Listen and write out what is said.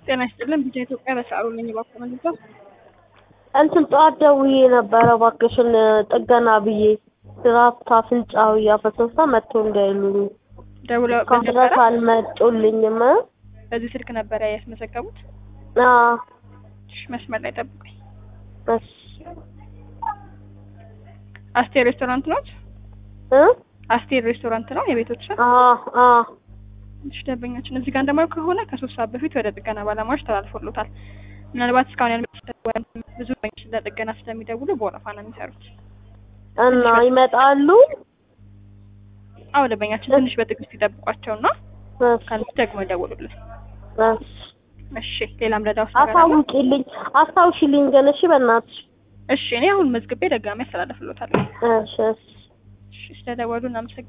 ጤና ይስጥልን ቢጫ ኢትዮጵያ በሰዓሩ ነኝ እባክዎ መልሶ እንትን ጠዋት ደውዬ ነበረ እባክሽን ጥገና ብዬ ድራፍት አፍንጫው እያፈሰሰ መጥቶ እንዳይሉኝ ደውለው እስካሁን ድረስ አልመጡልኝም። በዚህ ስልክ ነበረ ያስመዘገቡት? አዎ እሺ መስመር ላይ ጠብቁኝ። እሺ አስቴር ሬስቶራንት ኖት? እ አስቴር ሬስቶራንት ነው የቤቶች ስም? አዎ አዎ እሺ ደንበኛችን እዚህ ጋር እንደማየው ከሆነ ከሶስት ሰዓት በፊት ወደ ጥገና ባለሙያዎች ተላልፎሎታል። ምናልባት እስካሁን ያልመጡት ብዙ ደንበኞች ለጥገና ስለሚደውሉ በወረፋ ነው የሚሰሩት። እና ይመጣሉ። አዎ ደንበኛችን ትንሽ በትዕግስት ይጠብቋቸውና እሺ ካሉት ደግሞ ይደውሉልን። እሺ እሺ ሌላም ረዳውስ ነገር አለ? አሳውቂልኝ አስታውሽልኝ ግን እሺ በእናትሽ እሺ እኔ አሁን መዝግቤ ደጋሚ ያስተላልፍሎታለሁ። እሺ እሺ እሺ ስለደወሉ እናመሰግናለን።